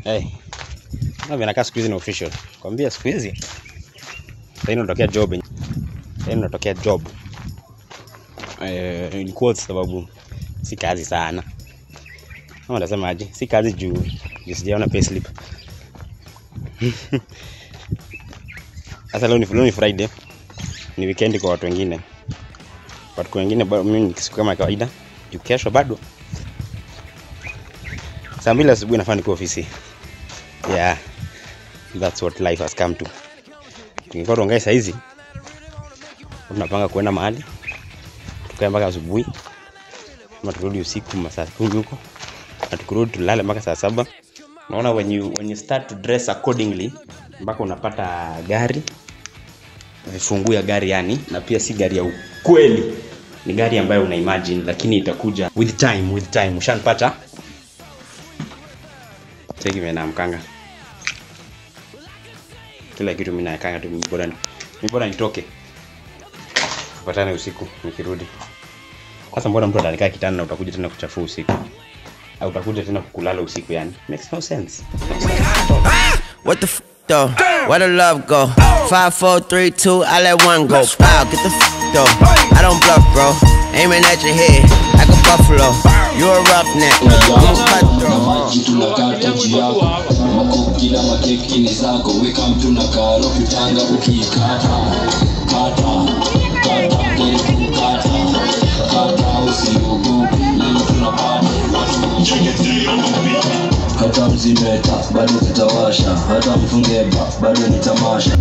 Hey. Na vinakaa siku hizi ni official. Kwambia siku hizi. Sasa inatokea job. Sasa inatokea job. Eh, ilikuwa sababu si kazi sana. Kama nasemaje? Si kazi juu juu sijaona payslip. Sasa leo ni leo ni Friday. Ni weekend kwa watu wengine. Watu wengine bado mimi ni siku kama kawaida. Juu kesho bado. Saa mbili asubuhi nafaa nikuwa ofisi. Yeah. That's what life has come to. Tungekuwa tuongee saa hizi. Tunapanga kuenda mahali. Tukae mpaka asubuhi. Ama turudi usiku masaa kumi huko. Na tukirudi tulale mpaka saa saba. Naona when you, when you start to dress accordingly mpaka unapata gari fungu ya gari yani, na pia si gari ya ukweli, ni gari ambayo una imagine, lakini itakuja with time, with time. Ushanipata? Cheki mimi naamkanga kila kitu mimi naekanga tu, mimi bora mimi bora nitoke, tupatane usiku nikirudi. Sasa mbona mtu atanikaa kitanda na utakuja tena kuchafua usiku, au utakuja tena kulala usiku? Yani makes no sense. What the f though? Where the love go? Five, four, three, two, I let one go. Wow, get the f though. I don't bluff, bro. Aiming at your head like a buffalo. You a roughneck. I'm a na cutthroat. maji tunakata juu yako makukila makeki ni zako weka mtu na karo kitanga ukiikata kata kata keku kata kata usiogope leo tunapata hata mzimeta bado tutawasha hata mfungeba bado ni tamasha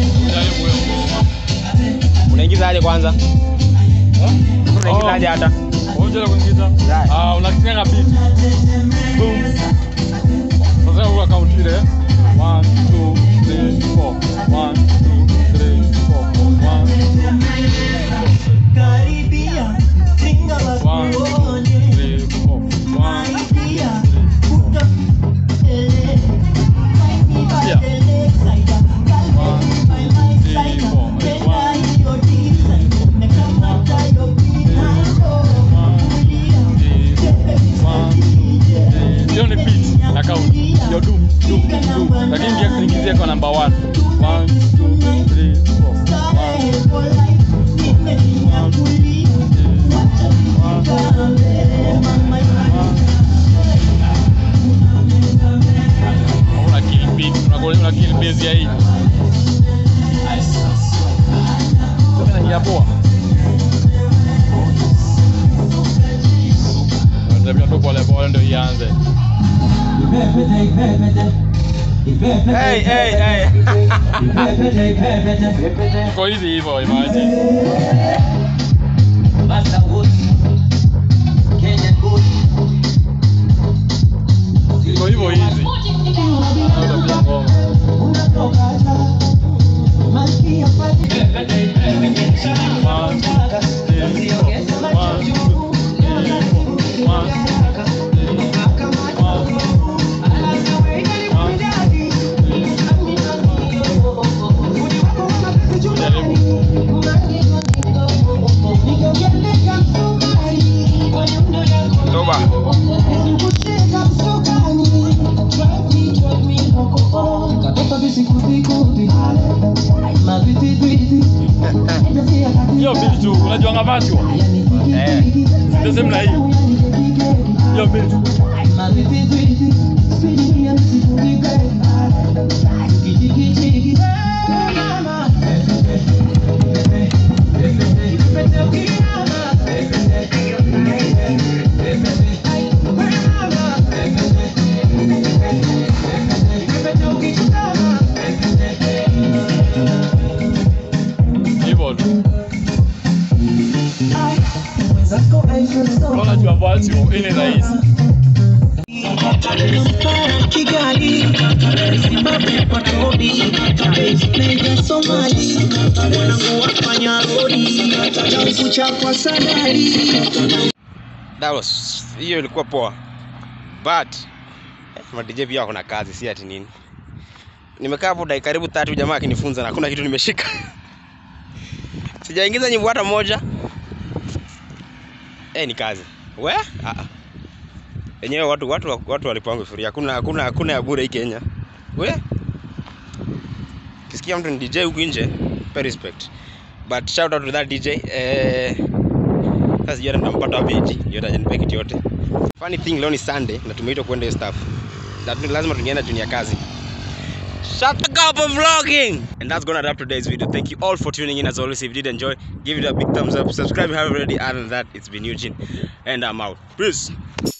Unaingiza aje kwanza? Unaingiza aje hata? Unajua kuingiza? Ah, unakinga beat. Boom. Sasa huwa count ile. 1 2 3 4. 1 2 3 4. 1 Karibia, tinga la 1 2 3 4. 1 Karibia, puta ele. Yeah. Ele, saida, kalbe, my my saida. Penda hiyo tisa, nimekamata hiyo pinayo. Hiyo ni beat na count. Hiyo dum dum dum. Lakini ingia kuingizia kwa number 1. 1 2 3 4. Starehe for life, nimejinyakulia. Wacha nijigambe, mama Una kill beat, una una kill base ya hii. Sasa inaingia poa. Ndio tu pole pole ndio ianze. Hey, hey, hey. Iko hivi hivyo imagine. Iko hivyo hivi. Utapiga ngoma. One, two, three, four. One, two, three, four. One, one, jaribu. Toba. Hiyo beat tu, unajua ngavachwa? Eh. Ndio sema na hii. Hiyo beat. Hivyo tu. Unajua vachu, hii ni rahisi. Kigali, Zimbabwe kwa Nairobi, Niger, Somali, wanangu wafanya rodi, na kuchapwa sadari. That was hiyo ilikuwa poa. But ma DJ pia wako na kazi si ati nini. Nimekaa hapo dakika karibu tatu jamaa akinifunza na hakuna kitu nimeshika. Sijaingiza nyimbo hata moja. Eh, ni kazi. We? Ah. ah. Enyewe watu watu watu walipangwa free. Hakuna hakuna hakuna ya bure hii Kenya. We? Kisikia mtu ni DJ huku nje, pay respect. But shout out to that DJ. Eh sasa sijui hata nitampata wapi eti. Yote hajanipa kitu yote. Funny thing leo ni Sunday na tumeitwa kwenda hiyo staff. That lazima tungeenda juu ni ya kazi. Shut the up of vlogging! And that's gonna wrap today's video. Thank you all for tuning in. As always, if you did enjoy, give it a big thumbs up. Subscribe if you haven't already. Other than that, it's been Eugene, and I'm out. Peace.